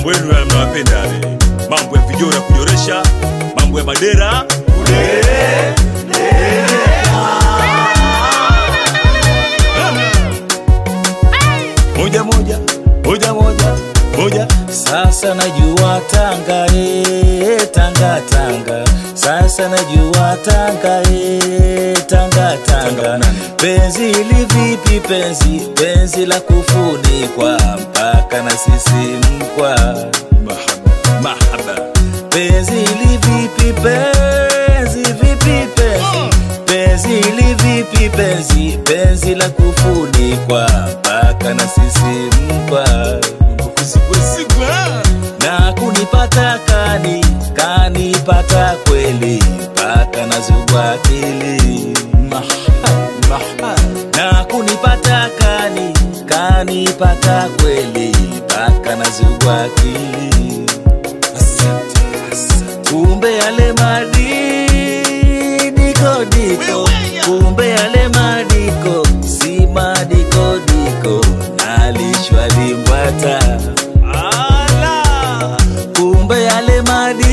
mambo yenu yale mnawapenda yale, mambo ya vijora kujoresha, mambo ya madera kudere moja moja moja moja moja Sasa najua Tanga eh, Tanga Tanga. Sasa najua Tanga eh, Tanga Tanga Tanga. nani? Penzi li vipi penzi, penzi la kufunikwa mpaka na sisi mkwa. mahaba mahaba Penzi li vipi penzi, vipi penzi, penzi li vipi penzi, penzi la kufunikwa mpaka na sisi mkwa kusigwasigwa na kunipata kani kanipata kweli mpaka nazugwa akili mahaba na kunipata kani kanipata kweli mpaka nazugwa akili asante asante kumbe yale madiko diko kumbe yale madiko si madiko diko nalishwa limbwata ala kumbe yale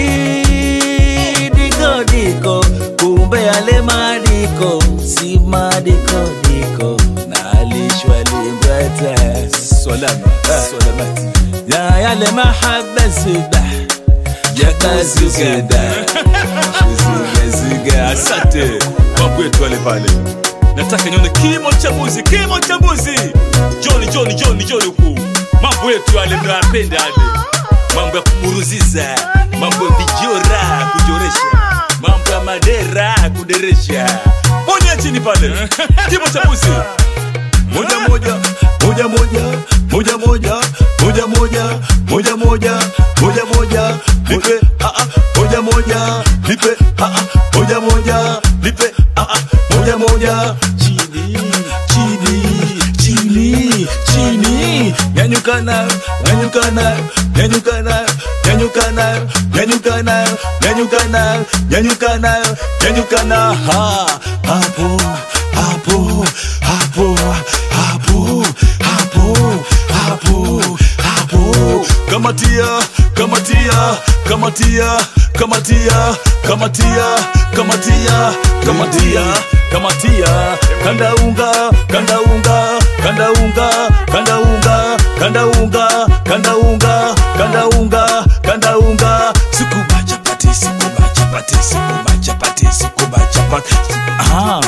madiko diko kumbe yale madiko si madiko diko nalishwa limbwata salama salamati ya yale mahaba subah yakazuzuda zugazuga asante mambo yetu wale pale nataka nione kimo cha mbuzi kimo cha mbuzi joni joni joni joni huku mambo yetu yale mnayapenda yale mambo ya kuburuziza mambo ya vijora kujoresha mambo ya madera kuderesha ponya chini pale kimo cha mbuzi moja moja moja moja moja moja moja moja moja moja moja moja nipe ah ah moja moja nipe ah ah moja moja nipe ah ah moja moja chini chini chini chini nyanyukana nyanyukana nyanyukana nyanyukana nyanyukana nyanyukana nyanyukana nyanyukana ha hapo hapo hapo hapo hapo hapo hapo kamatia kamatia kamatia kamatia kamatia kamatia kamatia kamatia kanda unga kanda unga kanda unga kanda unga kanda unga kanda unga kanda unga kanda unga sukuma chapati sukuma chapati sukuma chapati sukuma chapati ah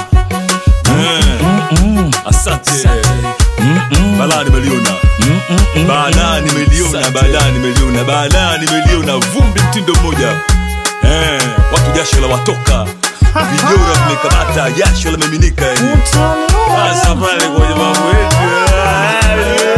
Mm. asante balaa nimeliona balaa nimeliona Asante. balaa nimeliona balaa nimeliona vumbi mtindo mmoja eh, watu jasho la watoka vijora vimekamata jasho la miminika yani. Sasa pale kwenye mambo yetu eh,